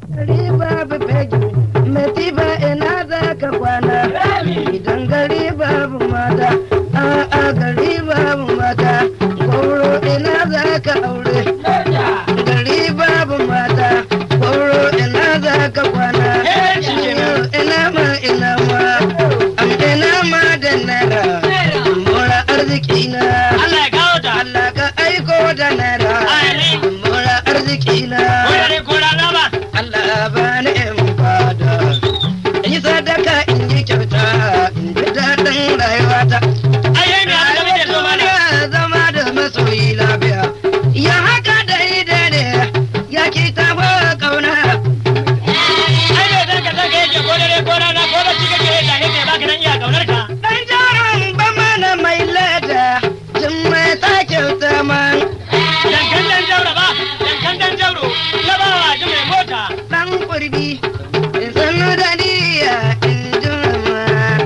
Gari babu fegi, matiba ina za ka kwana. Idan gari babu mata, a'a gari babu mata. Gwauro ina za ka aure. Gari babu mata, gwauro ina za ka kwana. Ina ma ina ma, am ina ma da naira. Mora arziki na. Allah ya kawo ta. Allah ka aiko da naira. Amin. Mora arziki na. Kodare ko rana ba. Allah ba ni in fada in yi sadaka in yi kyauta in ji daɗin rayuwata. Ai yayi me abin da muke so ma ne. Ya zama da masoyi lafiya. Ya haka daidai ne ya ki taho kauna. Ai me zaka saka yake kodare ko rana ko bacci kake yi da yake baka nan iya kaunar ka. Ɗan jaron ba mana mai lada jin mai ta kyauta man. Dankan dan jauro ba. Dankan dan jauro. Labawa ji mai mota. Ɗan kurbi in sanu da niyya in ji ma.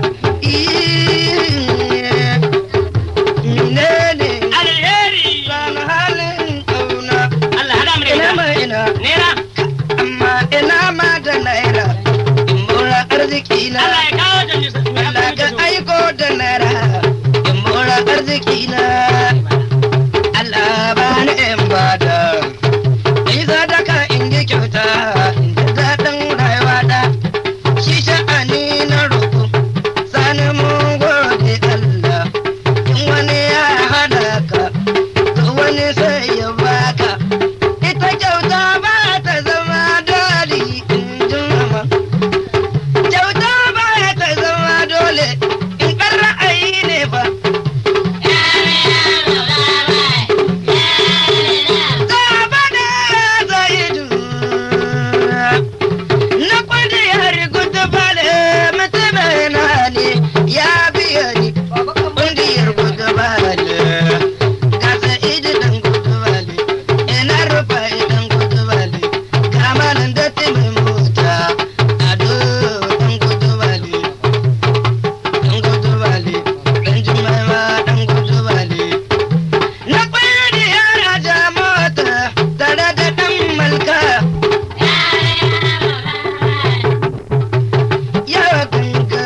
Menene Alheri. san halin kauna. Allah hada mu da Ina ita. ma ina, Nera. amma ina ma da naira. In mora arziki na. Allah ya kawo ta nisa. Me Allah abin da ka muke so. aiko da naira. In mora arziki na. Allah ba ni in bada. In yi sadaka in yi kyauta. In ji daɗin rayuwata. Shi sha'ani na roƙo. Sani mun gode Allah. In wani ya hada ka. to wani sai ya baka ita kyauta ba ta zama dole in ji mama kyauta ba ta zama dole in ɗan ra'ayi ne ba gaba da zaidu na kwandi har gudu bale mutum na ne ya biya ni kundiyar gudu bale Gasa idi dan gudu bale, ina rufa idan gudu bale, kamalin datti mai mota, ado dan gudu bale, dan gudu bale, dan jimai ma dan gudu bale. Na kwaya yara ja mota, tare da dan malka, yawa ganga.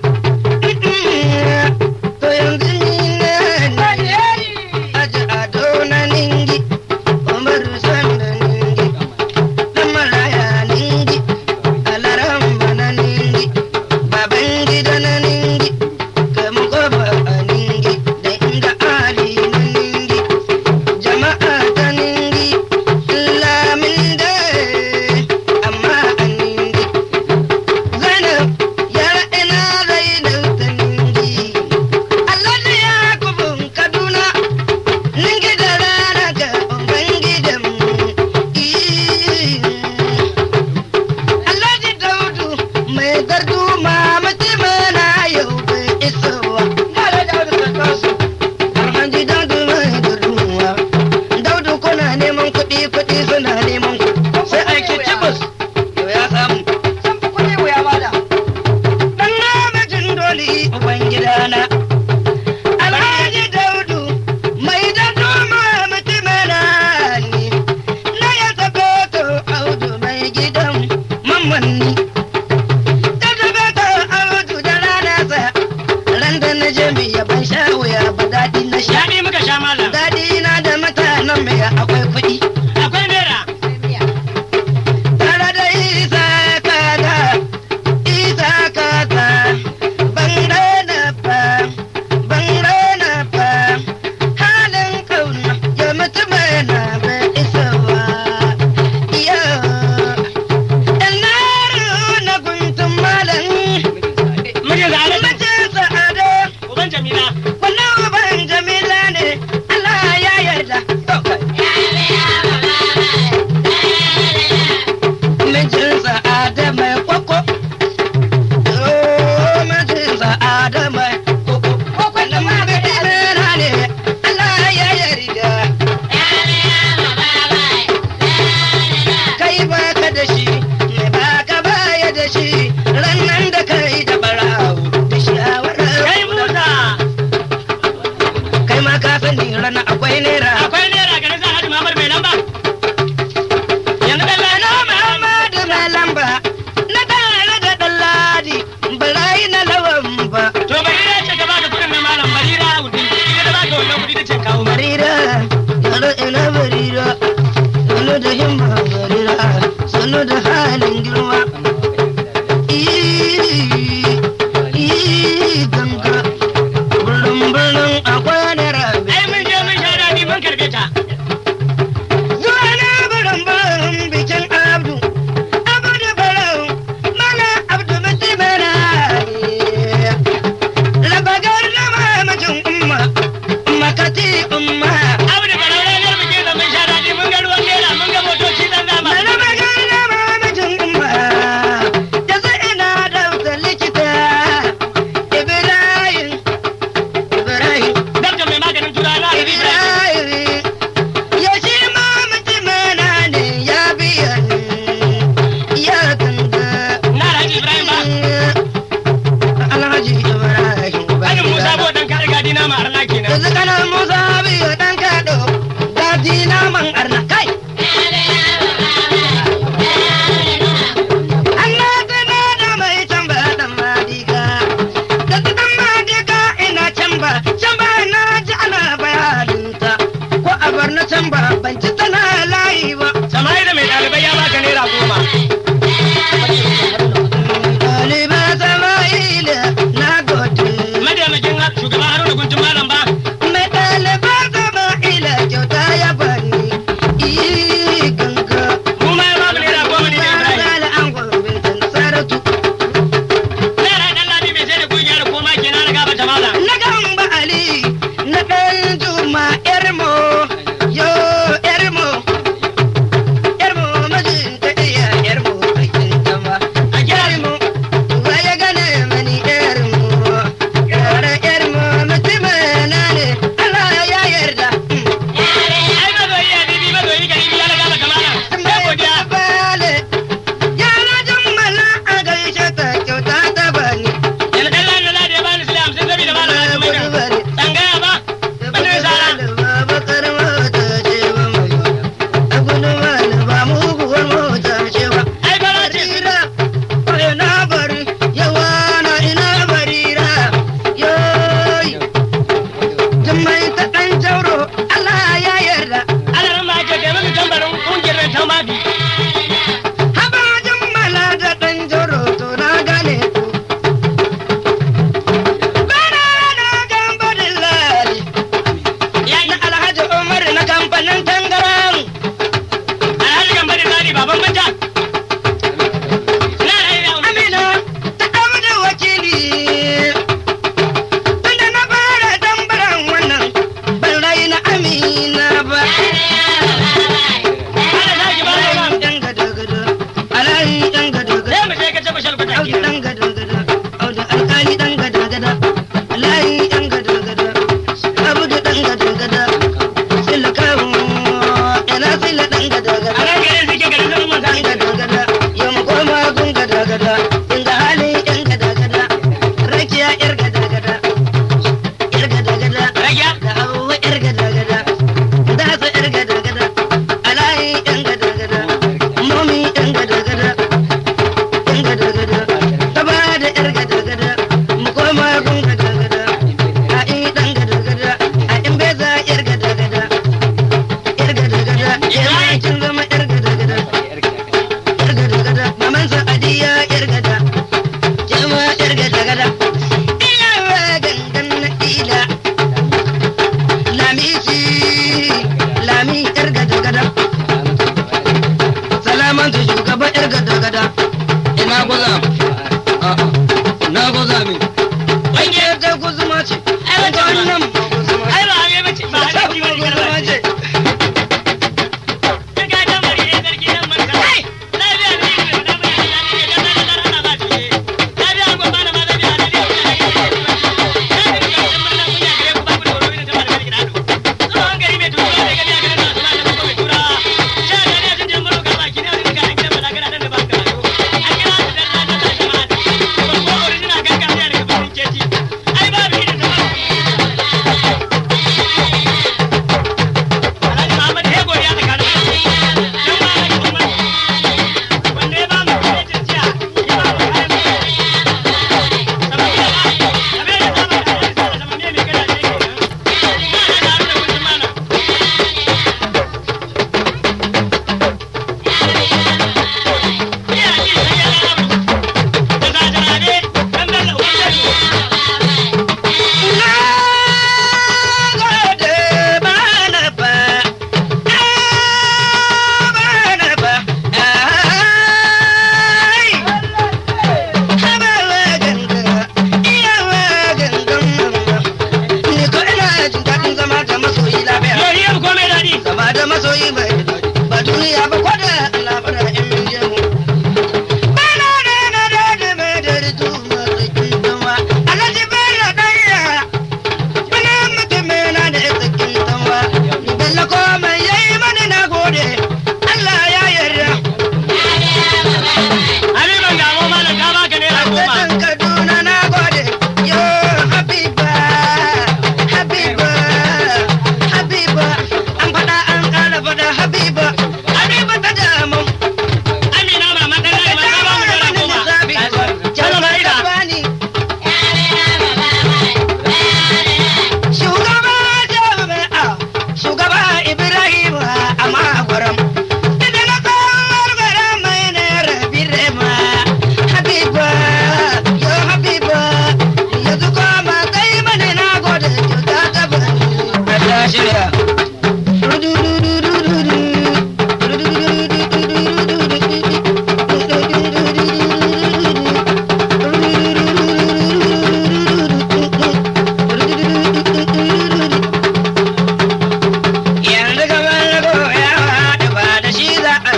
To yanzu ni ne Aji ado na ningi, Umaru sanda ningi, dan maraya ningi, alaramba na ningi, baban gida na ningi, kamugoba a ningi, da inda ali na ningi, jama'a ta ningi, lamin da amma a ningi. Zainab, yara ina Zainab ta ningi, Allah ne ya kubun Kaduna. Ningi da rana ga Ubangidanmu. Alhaji Daudu mai gardu ma mutum na yau bai isowa. Alhaji Daudu mai garduwa. Daudu kuna neman kuɗi kuɗi suna neman ku. Sai aiki cibus. Yau ya samu. Dan namijin doli Ubangidana. Alhaji Daudu mai da duma mutumina ne, na ya sako to audu mai gidan mamanni. Ta sako to audu da rana sa, ran da na je mai ban sha wuya ba daɗi na sha. Daɗi muka sha malam. Daɗi na da mutanen mai akwai kuɗi. Akwai naira. Tare da isa kaga, isa kaga, ban raina ba, ban raina ba, halin kauna ya mutu na bai isowa. Iyo, ina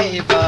ne ba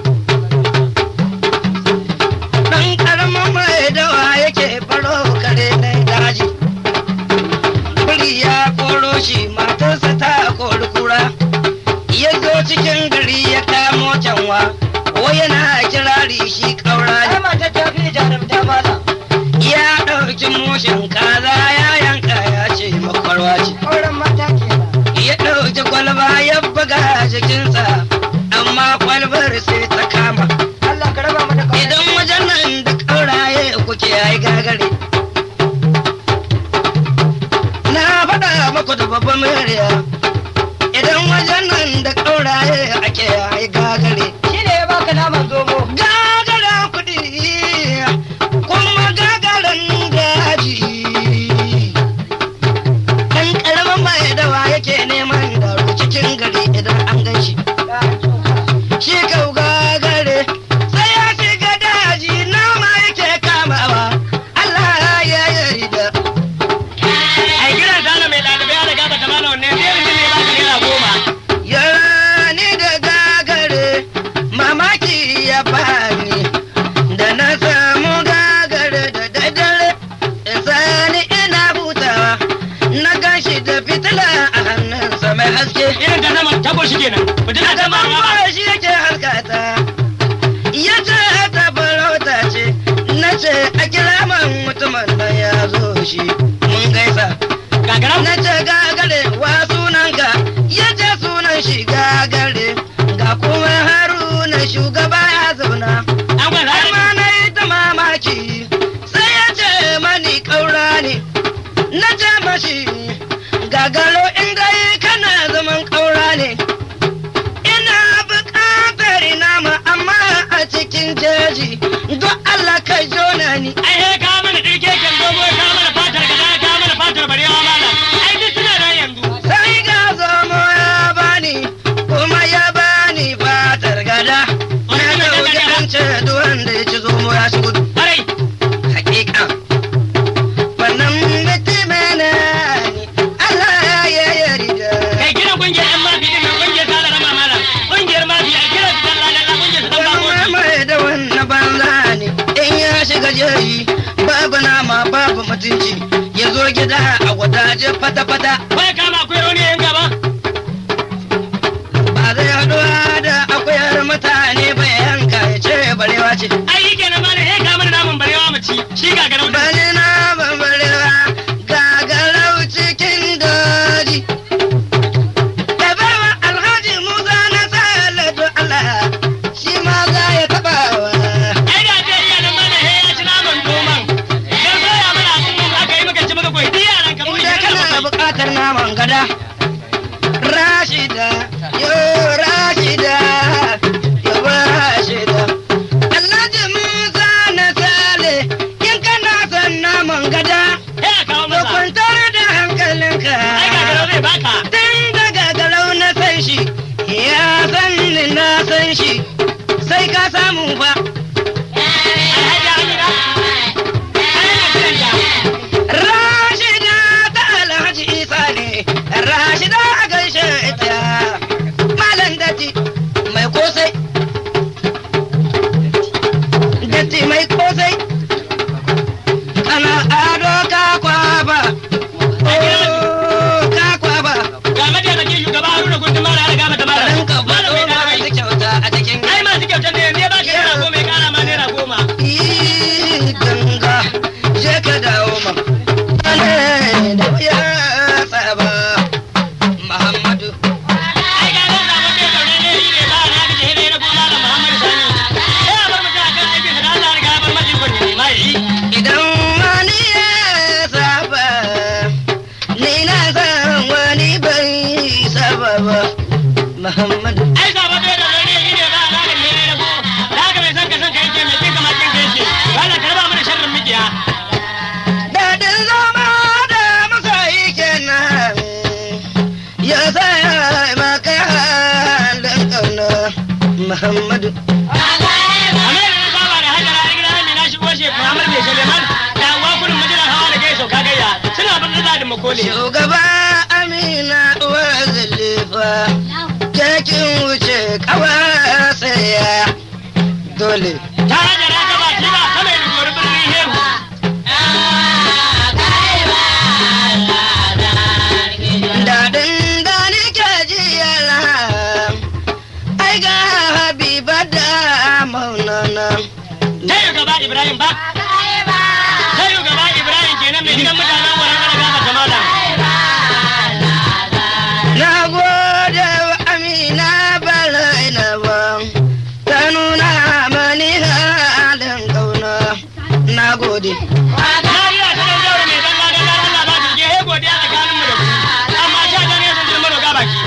dan karamin mai dawa yake baro kare na daji biri ya koro shi matarsa ta kori kura ya zo cikin gari ya kamo canwa wai yana kirari shi kaura ne Ai mata ta fi jarumta mala. ya ɗauki mushin kaza ya yanka ya ce makwarwa ce Auren mata kenan. ya ɗauki kwalba ya buga jikinsa amma kwalbar sai ta kama Allah ka raba mu da kaunar. idan wajen nan da ƙauraye kuke ai gagare na faɗa maku da babban murya idan wajen nan da ƙauraye ake ai gagare Shi ne ya baka naman zomo. gagara kuɗi kuma gagaran daji ɗan ƙaramin mai dawa yake neman daro cikin gari idan an gan shi Ya tsoka. shi kau gagare sai ya shiga daji nama yake kamawa Allah ya yarda Ai gidan sana mai ɗalibai ya riga ba ta mana wanne sai mutum ne baka naira goma. yarani da gagare mamaki ya bani da na samu gagare da daddare sani ina hutawa na gashi da fitila a hannunsa mai haske Irin ta sama tabo shi kenan. Mutum na ta ma Adaman shi yake harkata ya ce ta farauta ce na ce a kira man mutumin nan ya zo shi mun gaisa gagaran. na ce gagare wa sunanka ya ce sunan shi gagare ga kuma haruna shugaba ya zauna An gwada amma na yi ta mamaki sai ya ce mani ƙaura ne na ce mashi gagaro inda kana zaman ƙaura ne ina buƙatar nama amma a cikin jeji don Allah ka jona ni Ai he ka mana ɗirke kan zomo ya ka mana fatar gada ya ka mana fatar barewa mala. Ai duk suna nan yanzu. sai ga zomo ya bani kuma ya bani fatar gada na dauki an ce duk wanda ya ci zomo ya ci gudu Harai. hakika wannan mutumin ne Allah ya yarda Kai gidan kungiyar 'yan mafi din nan kungiyar tara rama mala. Kungiyar mafi a kiran su dan lalala kungiyar su dan Wani bakoki. mai da wannan banza ne in ya shiga jeji babu nama babu mutunci ya zo gida a wadaje fata-fata Wai kama akwai rauni yan gaba. ba zai haɗuwa da akuyar mutane ba ya yanka ya ce barewa ce Ai yi kenan mala he ka mana naman barewa mu ci. Shi gagaran. bani na barewa gagarau cikin daji da bawa alhaji musa na salatu allah shi ma za ya taɓawa Ai da ce iyalan mana he ya ci naman doman. Dan soya mana abin mu aka yi muka ci muka koyi. Duk yaran ka mu Inda kana buƙatar naman gada Rashida yo Rashida yo Rashida Alhaji Musa na sale in kana son naman gada He a kawo to masa. kwantar da hankalinka Ai gagaran zai baka. Tun daga garau na san shi ya san ni na san shi sai ka samu ba Alhaji Amina. Ai na kiranta. Rashida ta Alhaji Isa ne, Rashida a gaishe ita. Malam datti mai kosai. Datti mai kosai. Kana ado ka kwaba. Oh, ka kwaba. Ga mataimakin shugaba Haruna Gundun Mara ya riga mata mara. Rinka Malam faɗo mai masu ɗalibai. kyauta a cikin Ai masu kyautar ne yanzu ya baka naira goma ya kara ma naira goma. Ii, ganga, je ka dawo ma. Ne da ya tsaba. Muhammadu. Ai ga nan zaɓen mai zaune ne shi ne ba na gaje hidai na goma da Muhammadu Sani. Sai a bar mutum a kan aikinsa da Allah ya riga ya bar mashi ikon ya nema ya yi. Idan wani ya saba, ni na san wani bai saba ba. Muhammadu. Ai zaɓen mai zaune ne shi ne ba na gaje hidai na goma. Da haka mai son ka son ka yake mai kin kama kin ka yake. Wannan ka raba mana sharrin mikiya. Daɗin zama da masoyi kenan, ya sa maka halin ƙauna. Muhammadu. Amma da na saba da hajjara a gidan Amina shigo shi Muhammad mai Suleiman da uwa kurin majalar hawa da gaisa ka gayya suna bin da makole. Shugaba Amina uwar zalifa, kekin wuce kawa sai sule ta hajara ta ba ci ba ta mai rigori birnin hehu daɗin da nake ji yala ai ga habiba da maunana ta yi gaba ibrahim ba ta yi gaba ibrahim kenan mai gidan mutanen wurin ana gaba ta malam na gode wa amina balaina ba ta nuna mani halin kauna na gode Mariya ta ɗan zaure mai dalla dalla Allah ba ta je he godiya tsakaninmu da ku amma sha ta ne sun zama roga baki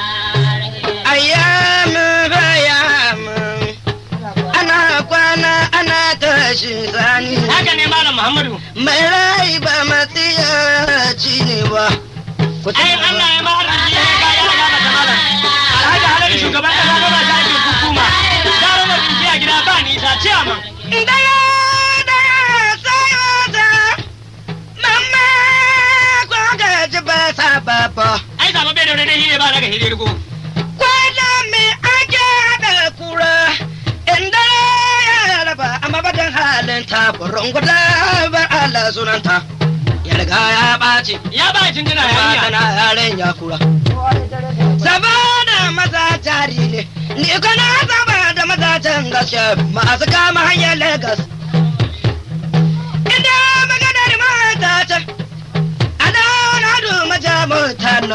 ayyamin bayamin ana kwana ana tashi sani haka ne malam muhammadu mai rai ba matsiyaci ne ba ku ai Allah ya ma arziki ya ka ya gaba ta malam alhaji halali shugaban kasa ba ta aikin hukuma gara da rinki a gida ba nisa ciyaman Daya daya sai wata mamma ko gaji ba sa baba ai zama bai da wani hire ba daga hirirgo kwana me ake da kura inda ya raba amma badan halin ta burin guda bar Allah sunanta ya riga ya ɓaci ya ba cin tuna ba yarinya tana yaren ya kura saboda maza jari ne ni kana saba da maza can gaske masu kama hanyar Legas. Inda maganar mata ce, a dauna du maja mutana.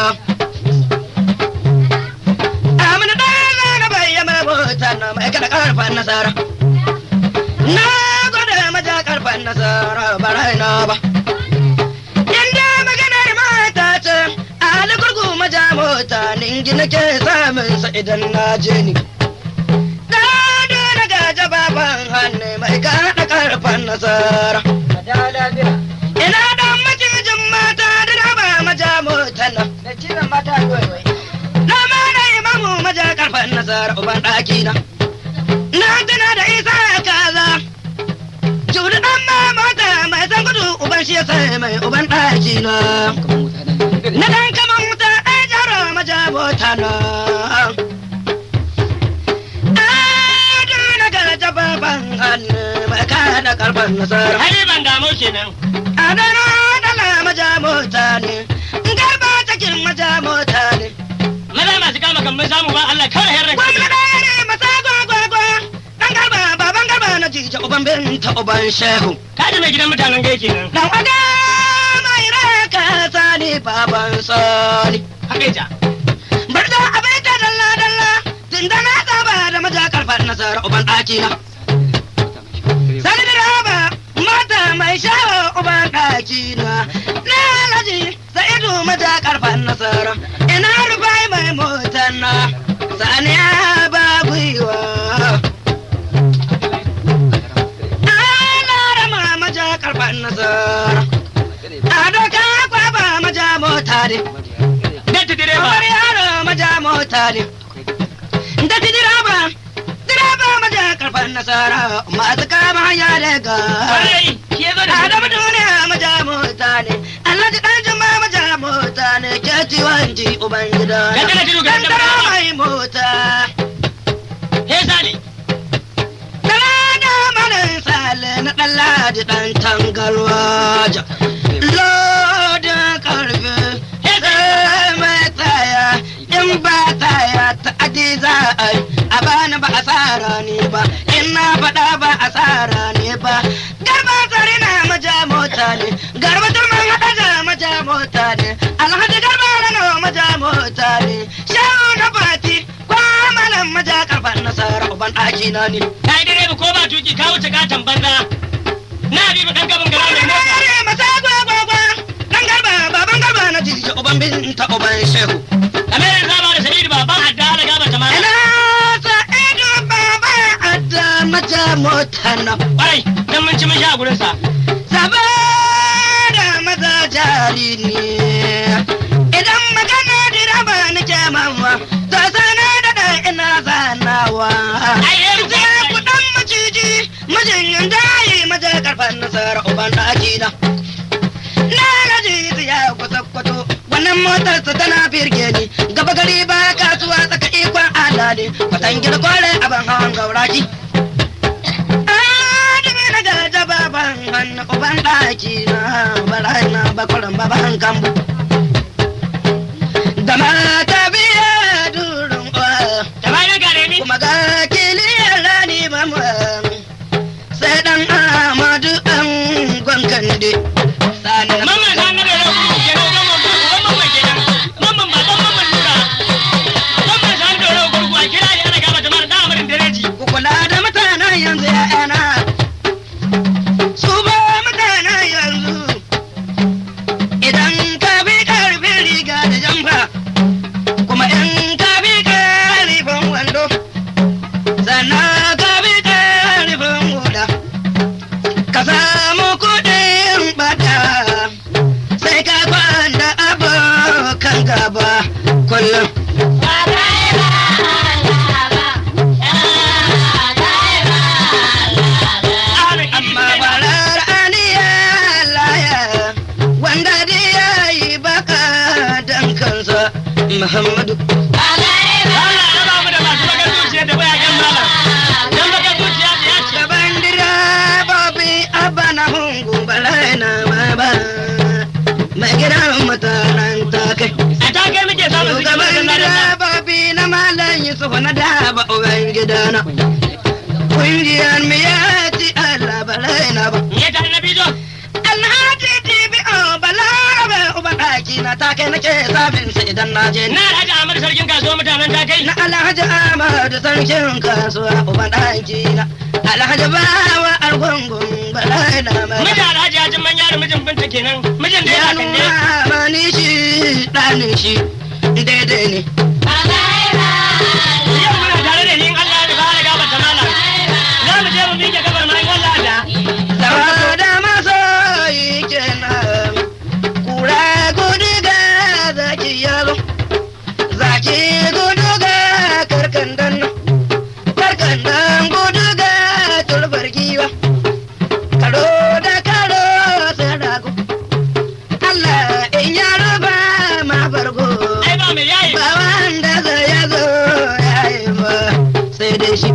Amina ɗaya na bayyana mutana mai kada karfan nasara. Na gwada maja karfan nasara ba raina ba. Inda maganar mata ce, Ali gurgu maja mota ningi nake samun sa idan na je ni. Dado na gaja baban hannu mai kaɗa karfan nasara. Ina dan macijin mata da na ba maja mota nan. Na ma na imamu maja karfan nasara uban ɗaki na. Na tuna da isa kaza. Judu ɗan ma mota mai san gudu uban shi ya sai mai uban ɗaki na. Na dan kaman wuta ɗaya jaro maja mota na. Ado na gaja baban hannu mai kaɗa karfan nasara. hali ban damu kenan Adana dala maja mota ne, garba cikin maja mota ne. maza masu kama kan mun samu ba Allah kawai herra Gwamna ɗaya ne masa gwagwagwa, ɗan garba baban garba na jija uban binta uban shehu. ka ji mai gidan mutanen gai kenan Dan wada mai raka sani baban sani. haka ita Bar da abin ta dalla dalla, tun da na saba da maja karfar nasara uban ɗaki na. Sani da raba mata mai shawo uban ɗaki na. Na alhaji sa'idu maja karfar nasara. Ina rufai mai motar na. Sani ya ba gwiwa. Ana rama maja karfar nasara. Ado ka kwaba maja mota ne. datti direba Kamar yaro maja mota ne. Da ti direba, direba maja karfan nasara masu kama hanya daga. kwarai shi ya zo da Adamu duniya maja mota ne, Alhaji ɗan juma maja mota ne, ke ciwon ji uban gida. Gandara tudu, Gandara gandara. mai mota. he sale Talada malin sale na ɗan ladi ɗan tangarwaja. Lodin karfe, sai mai taya, in ba taya ta adi za a yi, a bani ba asara ne ba, in na faɗa ba asara ne ba. Garba tsari na maja mota ne, garba turman haɗa da maja mota ne, alhaji garba rano maja mota ne, shehu na fati, kwamalan maja karfan nasara uban ɗaki na ne. ka yi direba ko ba tuki ka wuce katon banza na bi ba dan gaban gara mai mota Kare masa gwagwagwa, ɗan garba baban garba na jiji uban binta uban shehu. Amirin zaba da Sa'idu baban adda ala gaba ta mana. Ina sa ido baba adda mata mota na. Kwarai, dan mun ci mun sha gurin sa. Saba da maza jari ne. Idan magana direba nake mawa, to sana da da ina zanawa. Ai, eh, Sai ku dan maciji, mijin dayi maza karfan nasara uban ɗaki na. Na gaji ya kusa kwato, wannan motar sa tana birge ni, gaba gari ba kasuwa tsaka ikon Allah ne, kwatan gida kware abin hawan gauraki. uban ɗaki na barai na bakwaran baban kambu da mata biya durin uwa Da bayan gare ni. kuma ga kiliyar rani mama sai dan amadu an gwankan de sani na Mamman san na da yau kuma kenan mamman ba uban mamman kenan. Mamman ba dan mamman lura. Mamman san da yau gurgu a kira ni ana gaba da mara da amarin dereji. ku kula da mutanen yanzu ya'yana su ba mutanen yanzu idan ka bi karfin riga da jamfa kuma in ka bi karfin wando sannan ka bi karfin hula ka samu kuɗin bata sai ka kwanda abokan gaba kullum amma farar aniya laya wanda da ya yi baka dan kansa muhammadu Allah ya ba mu da masu bakar zuciya da bayagen malam. Dan bakar zuciya da ya ce. gaban direbobi abba na hungu balai na ba mai gidan mutanen takai A ta kai muke samun su gaban gaban da direbobi na malam yusuf na daba uban gidana kungiyar mu ya ci allah balai na ba Ne ta na bijo. Alhaji TBO Balarabe uban ɗaki na ta kai nake sabin sa idan na je Na Alhaji Ahmad sarkin kasuwa mutanen ta kai. na Alhaji Ahmad sarkin kasuwa uban ɗaki na Alhaji Bawa Argungun Balai na Mijin mai Alhaji ya jin manya da mijin binta kenan. Mijin da ya ya kan ne. nuna mani shi ɗanin shi daidai ne Yau muna tare da ni in Allah ya fara gaba ta malam. Za mu je mu miƙe gabar ma in Allah da. Saboda masoyi kenan kura gudu ga zaki yalo zaki gudu ga karkandan karkandan gudu ga tulbar giwa karo da karo sai rago Allah in ya ruba ma bargo Ai ba mai yayi. ba wanda zai ya zo ya yi ba sai dai shi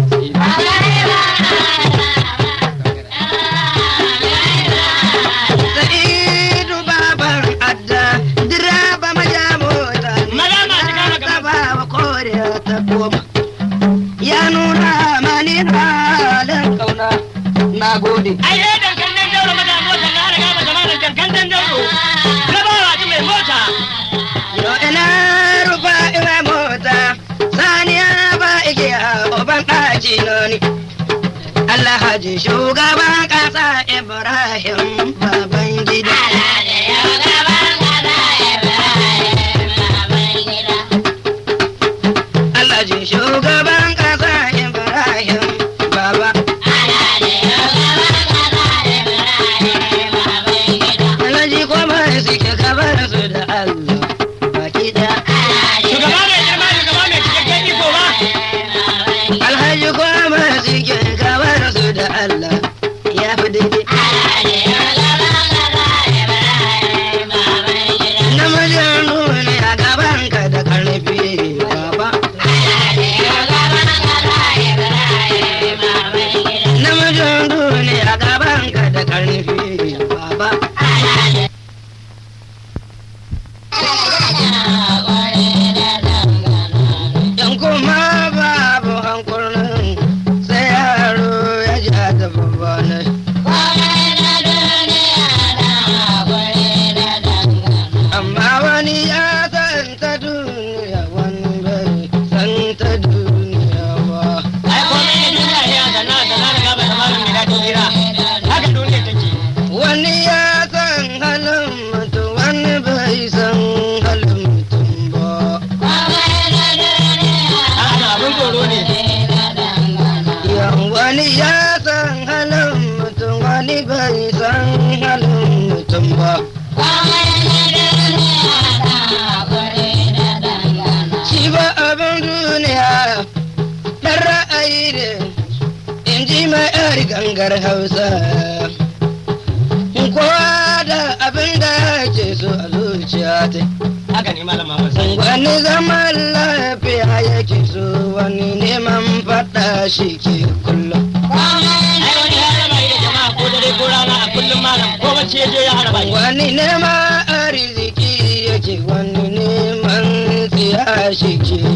Sa'idu baban adda direba maja mota Maza masu kama gaba. ba wa koriya ta koma ya nuna mani halin kauna na gode Ai eh dankan dan dauro maza mota na riga ba zama da dankan dan dauro. Na ba wa ji mai mota. yo ina rufa ina mota saniya ba igiya uban ɗaci noni Allah haji shugaban ƙasa Ibrahim baban gida Allah ji shugaban ƙasa Ibrahim baba Alhaji kuma suke kabar su da Allah baki da Shugaba mai girma shugaba mai cikakken iko ba. Alhaji kuma suke kabar su da Allah ya fi daidai namijin nuni a gaban ka da karfi baba namijin nuni a gaban ka da karfi baba in kuma babu hankulin sai yaro ya ja da babba ne amma wani ya san ta duniya wani bai san ta duniya ba Ai komai na duniya ne a sana sana riga ba zama da mai daɗin hira. Haka duniya take. wani ya san halin mutum wani bai san halin mutum ba Haka abin tsoro ne. yan wani ya san halin mutum wani bai san halin mutum ba shi ba abin duniya ɗan ra'ayi ne in ji mai yar gangar hausa kowa da abin da ke so a zuciya ta Haka ne malam Muhammad Sani. wani zaman lafiya yake so wani neman faɗa shi ke kullum Ai wani ya raba da jama'a ko dare ko rana a kullum malam ko wani neman arziki yake wani neman tsiya shi ke